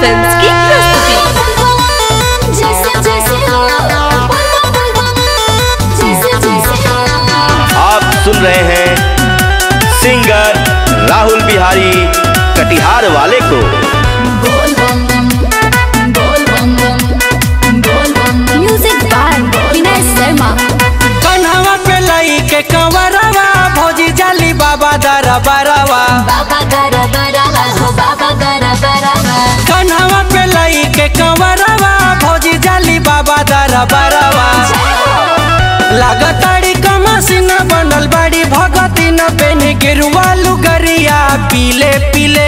films की प्रस्तुति जैसे जैसे जैसे जैसे आप सुन रहे हैं सिंगर राहुल बिहारी कटिहार वाले को बोल बम बम बोल बम बम बोल बम म्यूजिक बाय विनय शर्मा कन्हवा पे लई के कंवरवा भौजी जाली बाबा दर बरवा बाबा गरा बरावा हो बाबा गरा बरावा कन्हवा पे लई के कंवरवा भौजी जाली बाबा दर बरवा लागताड़ी कमसिन बनल बाड़ी भगती न पेनी गिरुआ लुगरिया पीले पीले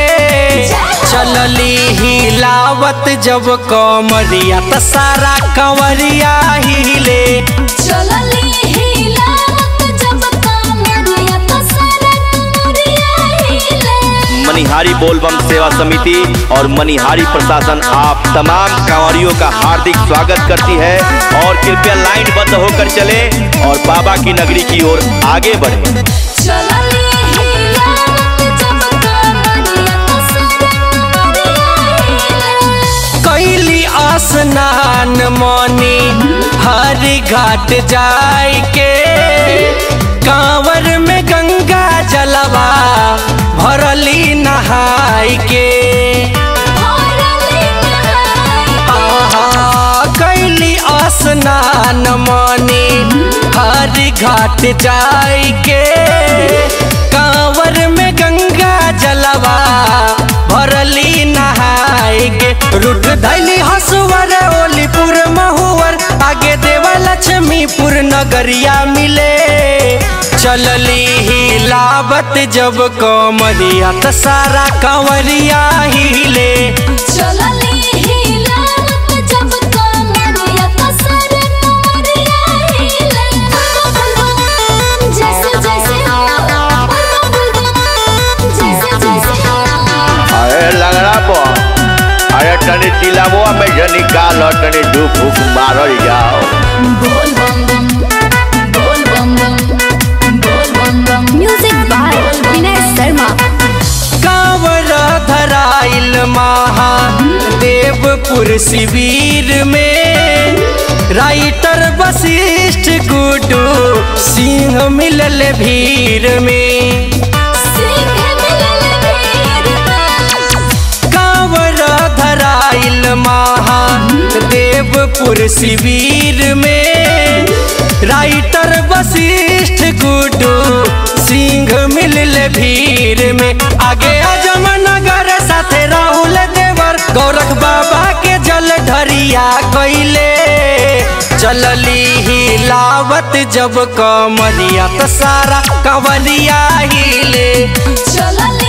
चलली हिलावत जब कमरिया त सारा कंवरिया हिले चलली हिलावत जब कामरिया तो सारा कमरिया हिले मनिहारी बोलबम सेवा समिति और मनिहारी प्रशासन आप तमाम कांवरियों का हार्दिक स्वागत करती है और कृपया लाइन बंद होकर चले और बाबा की नगरी की ओर आगे बढ़े चलली हिलावत जब कामरिया तो सारा कमरिया हिले कैली स्नान मनी हर घाट जाय के कांवर में गंगा जलवा भरली नहाय के भरली नहाई आहा कैली स्नान मनी हर घाट जाय के कांवर में गंगा जलवा भरली नहाय के रूट धैली हसुवर ओलीपुर महुवर आगे देवा लक्ष्मीपुर नगरिया मिले चलली हिलावत जब कमरिया त सारा कंवरिया हिले चलली हिलावत जब कामरिया तो सारा कमरिया हिले जैसे जैसे जैसे जैसे अरे लगड़ा बो अरे तनी तिलाबो में जो निकाल तनी धूप फूक मारल जाओ बोल बम बम बोल बम बम बोल बम बम म्यूजिक बाय विनय शर्मा कांवर धराइल महा देवपुर शिविर में राइटर वशिष्ठ गुडू सिंह मिलल भीड़ में सिंह मिलल भीड़ में कांवर धराइल महा देवपुर शिविर में राइटर वशिष्ठ गुडू सिंह मिलल भीड़ में आगे अजम नगर साथे राहुल देवर गौरख बाबा के जल ढरिया कैले चलली हिलावत जब कमरिया त सारा कंवरिया हिले चलली